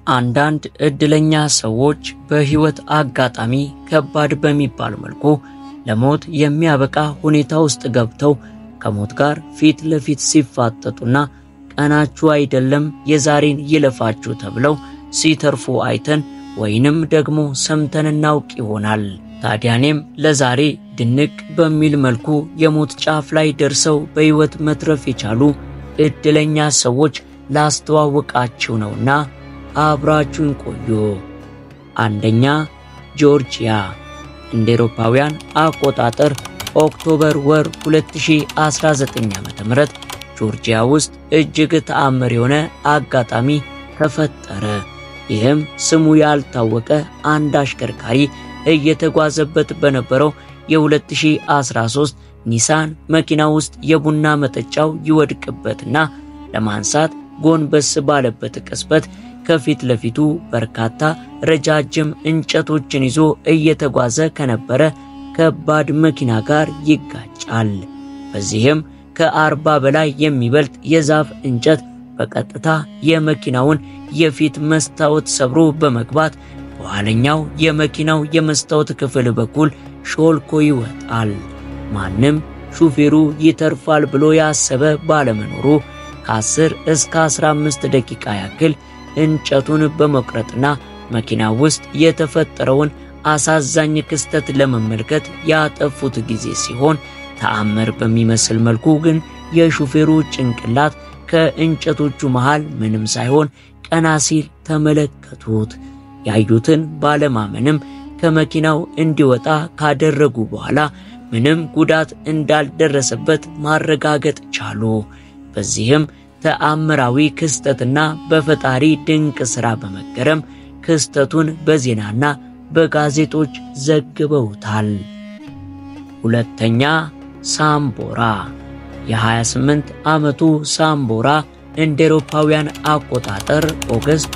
አንዳንድ እድለኛ ሰዎች በሕይወት አጋጣሚ ከባድ በሚባል መልኩ ለሞት የሚያበቃ ሁኔታ ውስጥ ገብተው ከሞት ጋር ፊት ለፊት ሲፋጠጡና ቀናችሁ አይደለም የዛሬን ይለፋችሁ ተብለው ሲተርፉ አይተን ወይንም ደግሞ ሰምተን እናውቅ ይሆናል። ታዲያ እኔም ለዛሬ ድንቅ በሚል መልኩ የሞት ጫፍ ላይ ደርሰው በሕይወት መትረፍ የቻሉ እድለኛ ሰዎች ላስተዋወቃችሁ ነውና አብራችሁን ቆዩ። አንደኛ ጆርጂያ እንደ ኤሮፓውያን አቆጣጠር ኦክቶበር ወር 2019 ዓ.ም ጆርጂያ ውስጥ እጅግ ተአምር የሆነ አጋጣሚ ተፈጠረ። ይህም ስሙ ያልታወቀ አንድ አሽከርካሪ እየተጓዘበት በነበረው የ2013 ኒሳን መኪና ውስጥ የቡና መጠጫው ይወድቅበትና ለማንሳት ጎንበስ ባለበት ቅጽበት ከፊት ለፊቱ በርካታ ረጃጅም እንጨቶችን ይዞ እየተጓዘ ከነበረ ከባድ መኪና ጋር ይጋጫል። በዚህም ከአርባ በላይ የሚበልጥ የዛፍ እንጨት በቀጥታ የመኪናውን የፊት መስታወት ሰብሮ በመግባት በኋለኛው የመኪናው የመስታወት ክፍል በኩል ሾልኮ ይወጣል። ማንም ሹፌሩ ይተርፋል ብሎ ያሰበ ባለመኖሩ ከ10 እስከ 15 ደቂቃ ያክል እንጨቱን በመቁረጥና መኪና ውስጥ የተፈጠረውን አሳዛኝ ክስተት ለመመልከት ያጠፉት ጊዜ ሲሆን ተአምር በሚመስል መልኩ ግን የሹፌሩ ጭንቅላት ከእንጨቶቹ መሃል ምንም ሳይሆን ቀና ሲል ተመለከቱት። ያዩትን ባለማመንም ከመኪናው እንዲወጣ ካደረጉ በኋላ ምንም ጉዳት እንዳልደረሰበት ማረጋገጥ ቻሉ። በዚህም ተአምራዊ ክስተትና በፈጣሪ ድንቅ ሥራ በመገረም ክስተቱን በዜናና በጋዜጦች ዘግበውታል። ሁለተኛ ሳምቦራ የ28 ዓመቱ ሳምቦራ እንደ ኤሮፓውያን አቆጣጠር ኦገስት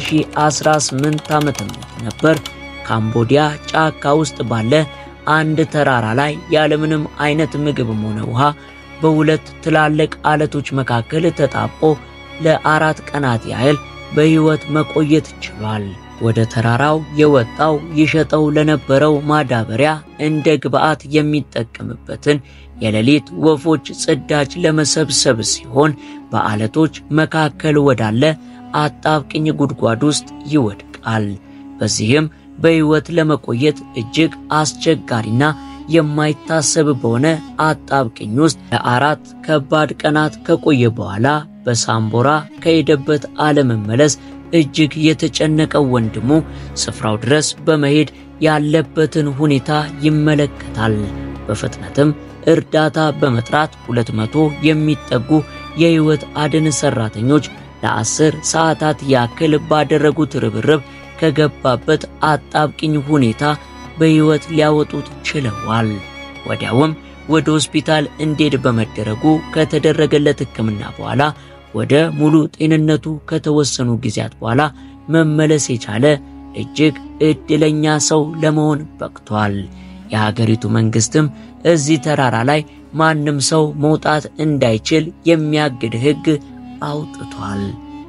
2018 ዓመተ ምህረት ነበር ካምቦዲያ ጫካ ውስጥ ባለ አንድ ተራራ ላይ ያለምንም አይነት ምግብም ሆነ ውሃ በሁለት ትላልቅ አለቶች መካከል ተጣቦ ለአራት ቀናት ያህል በሕይወት መቆየት ችሏል። ወደ ተራራው የወጣው ይሸጠው ለነበረው ማዳበሪያ እንደ ግብዓት የሚጠቀምበትን የሌሊት ወፎች ጽዳጅ ለመሰብሰብ ሲሆን በአለቶች መካከል ወዳለ አጣብቅኝ ጉድጓድ ውስጥ ይወድቃል። በዚህም በሕይወት ለመቆየት እጅግ አስቸጋሪና የማይታሰብ በሆነ አጣብቅኝ ውስጥ ለአራት ከባድ ቀናት ከቆየ በኋላ በሳምቦራ ከሄደበት አለመመለስ እጅግ የተጨነቀው ወንድሙ ስፍራው ድረስ በመሄድ ያለበትን ሁኔታ ይመለከታል። በፍጥነትም እርዳታ በመጥራት ሁለት መቶ የሚጠጉ የሕይወት አድን ሰራተኞች ለአስር ሰዓታት ያክል ባደረጉት ርብርብ ከገባበት አጣብቅኝ ሁኔታ በሕይወት ሊያወጡት ችለዋል። ወዲያውም ወደ ሆስፒታል እንዲሄድ በመደረጉ ከተደረገለት ሕክምና በኋላ ወደ ሙሉ ጤንነቱ ከተወሰኑ ጊዜያት በኋላ መመለስ የቻለ እጅግ ዕድለኛ ሰው ለመሆን በቅቷል። የሀገሪቱ መንግስትም እዚህ ተራራ ላይ ማንም ሰው መውጣት እንዳይችል የሚያግድ ሕግ አውጥቷል።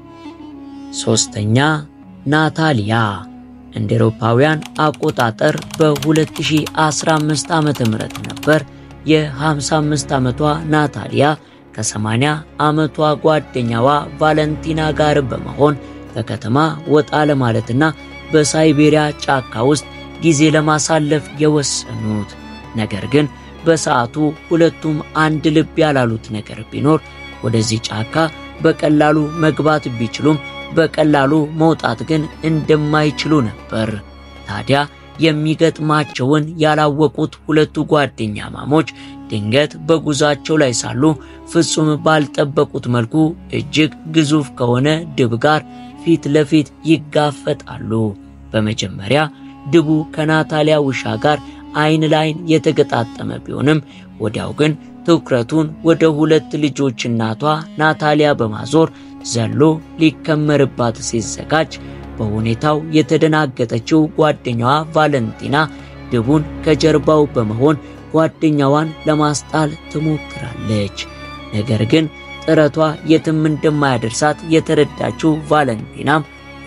ሦስተኛ ናታሊያ እንደ ኤሮፓውያን አቆጣጠር በ2015 ዓመተ ምህረት ነበር የ55 ዓመቷ ናታሊያ ከ80 ዓመቷ ጓደኛዋ ቫለንቲና ጋር በመሆን ከከተማ ወጣ ለማለትና በሳይቤሪያ ጫካ ውስጥ ጊዜ ለማሳለፍ የወሰኑት። ነገር ግን በሰዓቱ ሁለቱም አንድ ልብ ያላሉት ነገር ቢኖር ወደዚህ ጫካ በቀላሉ መግባት ቢችሉም በቀላሉ መውጣት ግን እንደማይችሉ ነበር። ታዲያ የሚገጥማቸውን ያላወቁት ሁለቱ ጓደኛ ማሞች ድንገት በጉዟቸው ላይ ሳሉ ፍጹም ባልጠበቁት መልኩ እጅግ ግዙፍ ከሆነ ድብ ጋር ፊት ለፊት ይጋፈጣሉ። በመጀመሪያ ድቡ ከናታሊያ ውሻ ጋር አይን ላይን የተገጣጠመ ቢሆንም ወዲያው ግን ትኩረቱን ወደ ሁለት ልጆች እናቷ ናታሊያ በማዞር ዘሎ ሊከመርባት ሲዘጋጅ በሁኔታው የተደናገጠችው ጓደኛዋ ቫለንቲና ድቡን ከጀርባው በመሆን ጓደኛዋን ለማስጣል ትሞክራለች። ነገር ግን ጥረቷ የትም እንደማያደርሳት የተረዳችው ቫለንቲናም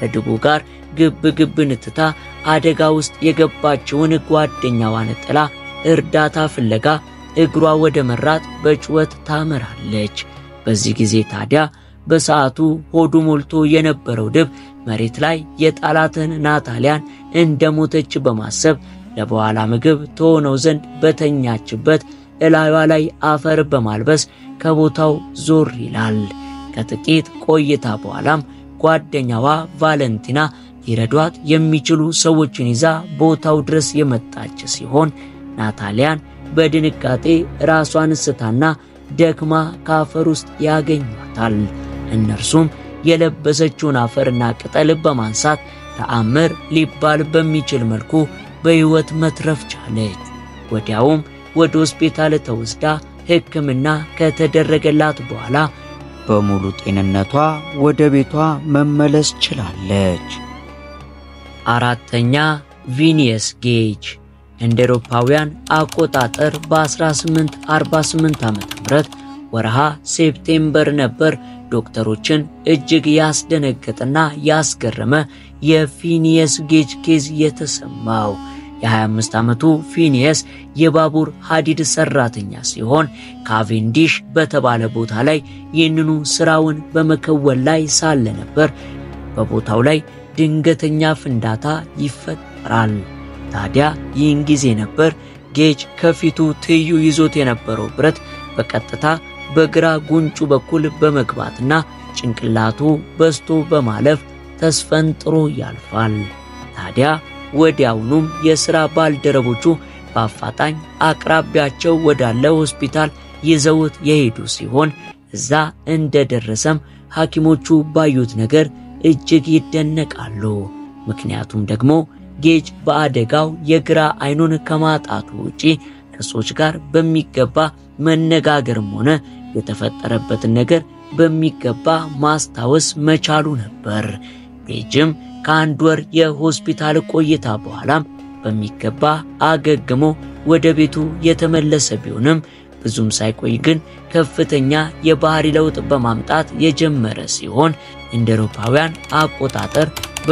ከድቡ ጋር ግብ ግብን ትታ አደጋ ውስጥ የገባችውን ጓደኛዋን ጥላ እርዳታ ፍለጋ እግሯ ወደ መራት በጩኸት ታመራለች። በዚህ ጊዜ ታዲያ በሰዓቱ ሆዱ ሞልቶ የነበረው ድብ መሬት ላይ የጣላትን ናታሊያን እንደሞተች በማሰብ ለበኋላ ምግብ ተሆነው ዘንድ በተኛችበት እላዩዋ ላይ አፈር በማልበስ ከቦታው ዞር ይላል። ከጥቂት ቆይታ በኋላም ጓደኛዋ ቫለንቲና ሊረዷት የሚችሉ ሰዎችን ይዛ ቦታው ድረስ የመጣች ሲሆን ናታሊያን በድንጋጤ ራሷን ስታና ደክማ ከአፈር ውስጥ ያገኟታል። እነርሱም የለበሰችውን አፈርና ቅጠል በማንሳት ተአምር ሊባል በሚችል መልኩ በሕይወት መትረፍ ቻለች። ወዲያውም ወደ ሆስፒታል ተወስዳ ሕክምና ከተደረገላት በኋላ በሙሉ ጤንነቷ ወደ ቤቷ መመለስ ችላለች። አራተኛ ቪኒየስ ጌጅ እንደ አውሮፓውያን አቆጣጠር በ1848 ዓ.ም ወርሃ ሴፕቴምበር ነበር ዶክተሮችን እጅግ ያስደነገጠና ያስገረመ የፊኒየስ ጌጅ ኬዝ የተሰማው። የ25 ዓመቱ ፊኒየስ የባቡር ሐዲድ ሰራተኛ ሲሆን ካቬንዲሽ በተባለ ቦታ ላይ ይህንኑ ስራውን በመከወል ላይ ሳለ ነበር በቦታው ላይ ድንገተኛ ፍንዳታ ይፈጠራል። ታዲያ ይህን ጊዜ ነበር ጌጅ ከፊቱ ትይዩ ይዞት የነበረው ብረት በቀጥታ በግራ ጉንጩ በኩል በመግባትና ጭንቅላቱ በስቶ በማለፍ ተስፈንጥሮ ያልፋል። ታዲያ ወዲያውኑም የሥራ ባልደረቦቹ በአፋጣኝ አቅራቢያቸው ወዳለ ሆስፒታል ይዘውት የሄዱ ሲሆን እዛ እንደደረሰም ሐኪሞቹ ባዩት ነገር እጅግ ይደነቃሉ። ምክንያቱም ደግሞ ጌጅ በአደጋው የግራ አይኑን ከማጣቱ ውጪ ከሰዎች ጋር በሚገባ መነጋገርም ሆነ የተፈጠረበትን ነገር በሚገባ ማስታወስ መቻሉ ነበር። ጌጅም ከአንድ ወር የሆስፒታል ቆይታ በኋላም በሚገባ አገግሞ ወደ ቤቱ የተመለሰ ቢሆንም ብዙም ሳይቆይ ግን ከፍተኛ የባህሪ ለውጥ በማምጣት የጀመረ ሲሆን እንደ አውሮፓውያን አቆጣጠር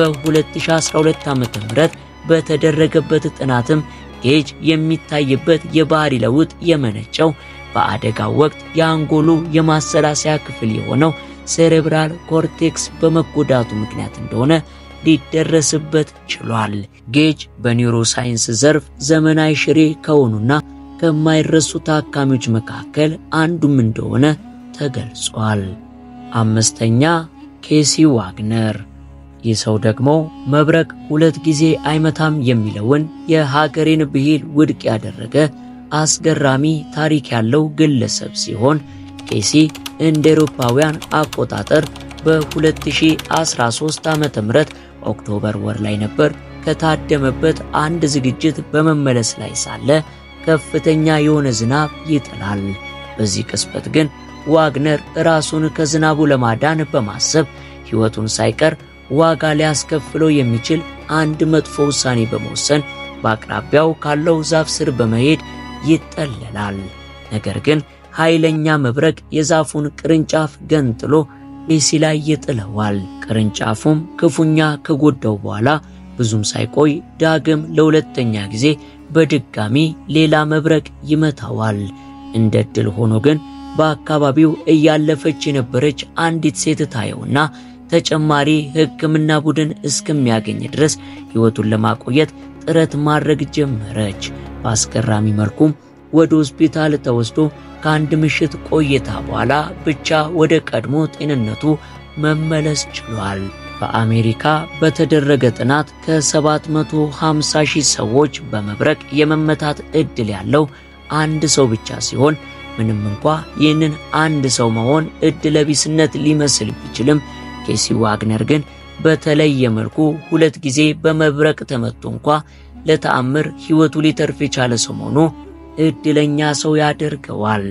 በ2012 ዓ.ም በተደረገበት ጥናትም ጌጅ የሚታይበት የባህሪ ለውጥ የመነጨው በአደጋው ወቅት የአንጎሉ የማሰላሰያ ክፍል የሆነው ሴሬብራል ኮርቴክስ በመጎዳቱ ምክንያት እንደሆነ ሊደረስበት ችሏል። ጌጅ በኒውሮሳይንስ ዘርፍ ዘመናዊ ሽሬ ከሆኑና ከማይረሱ ታካሚዎች መካከል አንዱም እንደሆነ ተገልጿል። አምስተኛ ኬሲ ዋግነር። ይህ ሰው ደግሞ መብረቅ ሁለት ጊዜ አይመታም የሚለውን የሀገሬን ብሂል ውድቅ ያደረገ አስገራሚ ታሪክ ያለው ግለሰብ ሲሆን ኬሲ እንደ አውሮፓውያን አቆጣጠር በ2013 ዓ.ም ኦክቶበር ወር ላይ ነበር ከታደመበት አንድ ዝግጅት በመመለስ ላይ ሳለ ከፍተኛ የሆነ ዝናብ ይጥላል። በዚህ ቅጽበት ግን ዋግነር ራሱን ከዝናቡ ለማዳን በማሰብ ሕይወቱን ሳይቀር ዋጋ ሊያስከፍለው የሚችል አንድ መጥፎ ውሳኔ በመወሰን በአቅራቢያው ካለው ዛፍ ስር በመሄድ ይጠለላል። ነገር ግን ኃይለኛ መብረቅ የዛፉን ቅርንጫፍ ገንጥሎ ኬሲ ላይ ይጥለዋል። ቅርንጫፉም ክፉኛ ከጎዳው በኋላ ብዙም ሳይቆይ ዳግም ለሁለተኛ ጊዜ በድጋሚ ሌላ መብረቅ ይመታዋል። እንደ ዕድል ሆኖ ግን በአካባቢው እያለፈች የነበረች አንዲት ሴት ታየውና ተጨማሪ ሕክምና ቡድን እስከሚያገኝ ድረስ ሕይወቱን ለማቆየት ጥረት ማድረግ ጀመረች። በአስገራሚ መልኩም ወደ ሆስፒታል ተወስዶ ከአንድ ምሽት ቆይታ በኋላ ብቻ ወደ ቀድሞ ጤንነቱ መመለስ ችሏል። በአሜሪካ በተደረገ ጥናት ከ750 ሺህ ሰዎች በመብረቅ የመመታት ዕድል ያለው አንድ ሰው ብቻ ሲሆን ምንም እንኳ ይህንን አንድ ሰው መሆን ዕድለ ቢስነት ሊመስል ቢችልም ኬሲ ዋግነር ግን በተለየ መልኩ ሁለት ጊዜ በመብረቅ ተመቶ እንኳ ለተአምር ሕይወቱ ሊተርፍ የቻለ ሰው መሆኑ ዕድለኛ ሰው ያደርገዋል።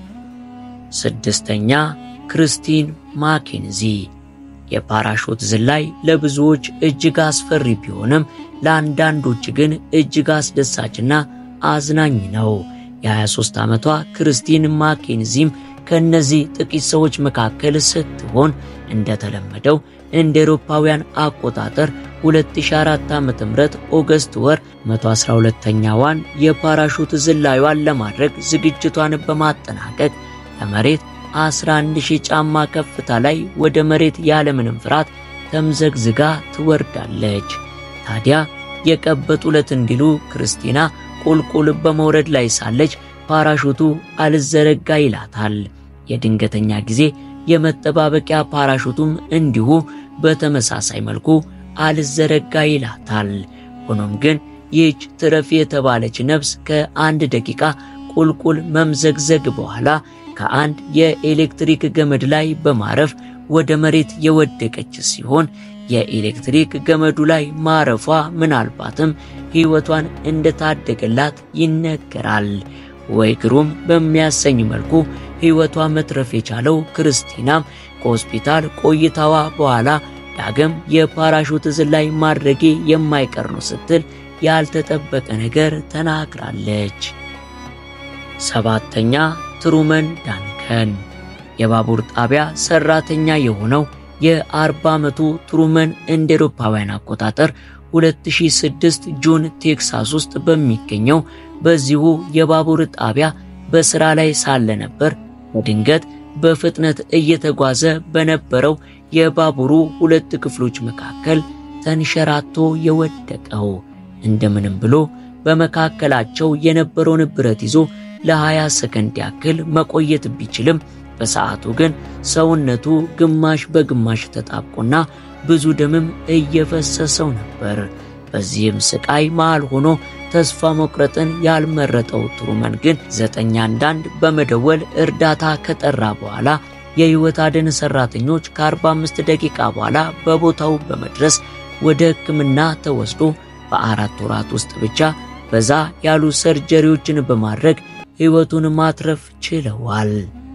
ስድስተኛ ክርስቲን ማኬንዚ የፓራሾት ዝላይ ለብዙዎች እጅግ አስፈሪ ቢሆንም ለአንዳንዶች ግን እጅግ አስደሳችና አዝናኝ ነው። የ23 ዓመቷ ክርስቲን ማኬንዚም ከእነዚህ ጥቂት ሰዎች መካከል ስትሆን እንደተለመደው እንደ ኤሮፓውያን አቆጣጠር 2004 ዓ.ም ኦገስት ወር 112ኛዋን የፓራሹት ዝላዩን ለማድረግ ዝግጅቷን በማጠናቀቅ ለመሬት 11000 ጫማ ከፍታ ላይ ወደ መሬት ያለምንም ፍርሃት ተምዘግዝጋ ትወርዳለች። ታዲያ የቀበጡ ዕለት እንዲሉ ክርስቲና ቁልቁል በመውረድ ላይ ሳለች ፓራሹቱ አልዘረጋ ይላታል። የድንገተኛ ጊዜ የመጠባበቂያ ፓራሹቱም እንዲሁ በተመሳሳይ መልኩ አልዘረጋ ይላታል። ሆኖም ግን ይህች ትረፊ የተባለች ነፍስ ከአንድ ደቂቃ ቁልቁል መምዘግዘግ በኋላ ከአንድ የኤሌክትሪክ ገመድ ላይ በማረፍ ወደ መሬት የወደቀች ሲሆን የኤሌክትሪክ ገመዱ ላይ ማረፏ ምናልባትም ሕይወቷን እንደታደገላት ይነገራል። ወይ ግሩም በሚያሰኝ መልኩ ሕይወቷ መትረፍ የቻለው ክርስቲናም ከሆስፒታል ቆይታዋ በኋላ ዳግም የፓራሹት ዝላይ ማድረጌ የማይቀር ነው ስትል ያልተጠበቀ ነገር ተናግራለች። ሰባተኛ ትሩመን ዳንከን የባቡር ጣቢያ ሰራተኛ የሆነው የ40 ዓመቱ ትሩመን እንደ አውሮፓውያን አቆጣጠር 2006 ጁን ቴክሳስ ውስጥ በሚገኘው በዚሁ የባቡር ጣቢያ በስራ ላይ ሳለ ነበር በድንገት በፍጥነት እየተጓዘ በነበረው የባቡሩ ሁለት ክፍሎች መካከል ተንሸራቶ የወደቀው። እንደምንም ብሎ በመካከላቸው የነበረውን ብረት ይዞ ለ20 ሰከንድ ያክል መቆየት ቢችልም በሰዓቱ ግን ሰውነቱ ግማሽ በግማሽ ተጣብቆና ብዙ ደምም እየፈሰሰው ነበር። በዚህም ስቃይ መሃል ሆኖ ተስፋ መቁረጥን ያልመረጠው ትሩመን ግን ዘጠኝ አንዳንድ በመደወል እርዳታ ከጠራ በኋላ የሕይወት አድን ሰራተኞች ከ45 ደቂቃ በኋላ በቦታው በመድረስ ወደ ሕክምና ተወስዶ በአራት ወራት ውስጥ ብቻ በዛ ያሉ ሰርጀሪዎችን በማድረግ ሕይወቱን ማትረፍ ችለዋል።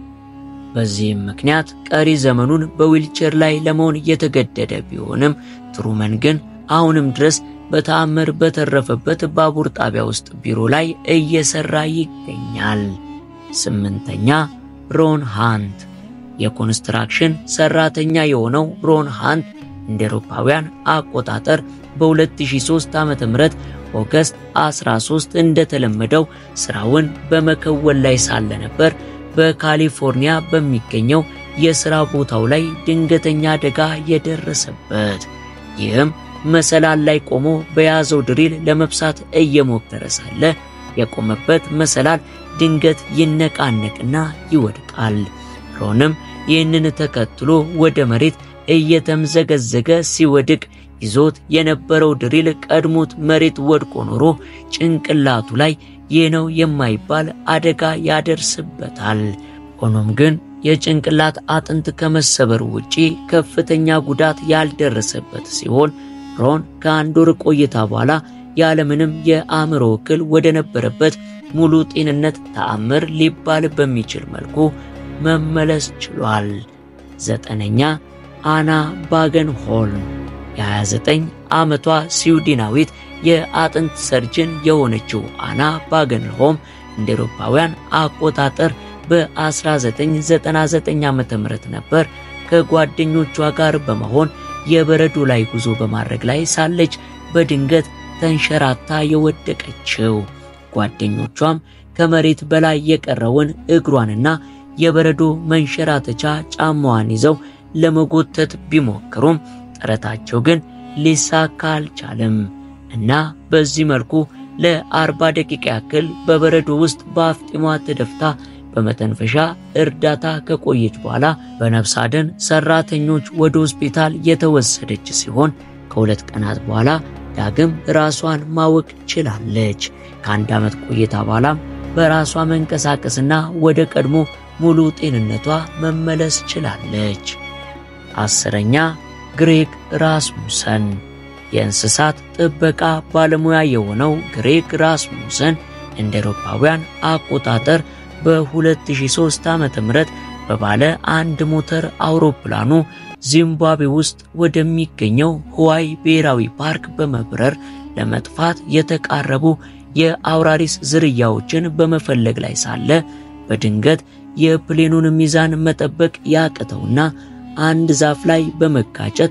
በዚህም ምክንያት ቀሪ ዘመኑን በዊልቸር ላይ ለመሆን የተገደደ ቢሆንም ትሩመን ግን አሁንም ድረስ በተአምር በተረፈበት ባቡር ጣቢያ ውስጥ ቢሮ ላይ እየሰራ ይገኛል። ስምንተኛ ሮን ሃንት የኮንስትራክሽን ሰራተኛ የሆነው ሮን ሃንት እንደ አውሮፓውያን አቆጣጠር በ2003 ዓ.ም ኦገስት 13 እንደተለመደው ስራውን በመከወል ላይ ሳለ ነበር በካሊፎርኒያ በሚገኘው የሥራ ቦታው ላይ ድንገተኛ አደጋ የደረሰበት። ይህም መሰላል ላይ ቆሞ በያዘው ድሪል ለመብሳት እየሞከረ ሳለ የቆመበት መሰላል ድንገት ይነቃነቅና ይወድቃል። ሮንም ይህንን ተከትሎ ወደ መሬት እየተምዘገዘገ ሲወድቅ ይዞት የነበረው ድሪል ቀድሞት መሬት ወድቆ ኖሮ ጭንቅላቱ ላይ ይህ ነው የማይባል አደጋ ያደርስበታል። ሆኖም ግን የጭንቅላት አጥንት ከመሰበር ውጪ ከፍተኛ ጉዳት ያልደረሰበት ሲሆን ሮን ከአንድ ወር ቆይታ በኋላ ያለምንም የአእምሮ እክል ወደ ነበረበት ሙሉ ጤንነት ተአምር ሊባል በሚችል መልኩ መመለስ ችሏል። ዘጠነኛ አና ባገንሆልም የ29 ዓመቷ ስዊድናዊት የአጥንት ሰርጅን የሆነችው አና ባገንሆም እንደ አውሮፓውያን አቆጣጠር በ1999 ዓመተ ምህረት ነበር ከጓደኞቿ ጋር በመሆን የበረዶ ላይ ጉዞ በማድረግ ላይ ሳለች በድንገት ተንሸራታ የወደቀችው። ጓደኞቿም ከመሬት በላይ የቀረውን እግሯንና የበረዶ መንሸራተቻ ጫማዋን ይዘው ለመጎተት ቢሞክሩም ጥረታቸው ግን ሊሳካ አልቻለም እና በዚህ መልኩ ለአርባ ደቂቃ ያክል በበረዶ ውስጥ በአፍጢሟ ተደፍታ በመተንፈሻ እርዳታ ከቆየች በኋላ በነፍስ አድን ሰራተኞች ወደ ሆስፒታል የተወሰደች ሲሆን ከሁለት ቀናት በኋላ ዳግም ራሷን ማወቅ ችላለች። ከአንድ ዓመት ቆይታ በኋላም በራሷ መንቀሳቀስና ወደ ቀድሞ ሙሉ ጤንነቷ መመለስ ችላለች። አስረኛ ግሬግ ራስሙሰን የእንስሳት ጥበቃ ባለሙያ የሆነው ግሬግ ራስሙሰን እንደ አውሮፓውያን አቆጣጠር በ2003 ዓ.ም በባለ አንድ ሞተር አውሮፕላኑ ዚምባብዌ ውስጥ ወደሚገኘው ህዋይ ብሔራዊ ፓርክ በመብረር ለመጥፋት የተቃረቡ የአውራሪስ ዝርያዎችን በመፈለግ ላይ ሳለ በድንገት የፕሌኑን ሚዛን መጠበቅ ያቅተውና አንድ ዛፍ ላይ በመጋጨት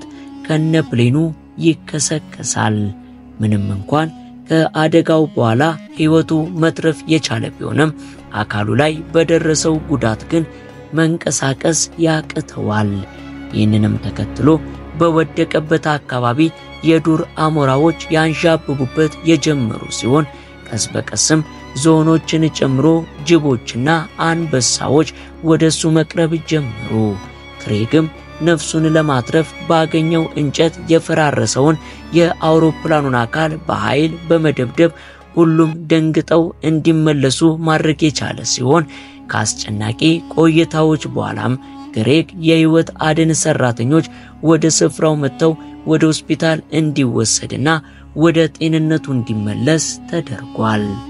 ከነፕሌኑ ይከሰከሳል። ምንም እንኳን ከአደጋው በኋላ ሕይወቱ መትረፍ የቻለ ቢሆንም አካሉ ላይ በደረሰው ጉዳት ግን መንቀሳቀስ ያቅተዋል። ይህንንም ተከትሎ በወደቀበት አካባቢ የዱር አሞራዎች ያንዣብቡበት የጀመሩ ሲሆን ቀስ በቀስም ዝሆኖችን ጨምሮ ጅቦችና አንበሳዎች ወደሱ መቅረብ ጀመሩ። ክሬግም ነፍሱን ለማትረፍ ባገኘው እንጨት የፈራረሰውን የአውሮፕላኑን አካል በኃይል በመደብደብ ሁሉም ደንግጠው እንዲመለሱ ማድረግ የቻለ ሲሆን ከአስጨናቂ ቆይታዎች በኋላም ግሬግ የሕይወት አድን ሰራተኞች ወደ ስፍራው መጥተው ወደ ሆስፒታል እንዲወሰድና ወደ ጤንነቱ እንዲመለስ ተደርጓል።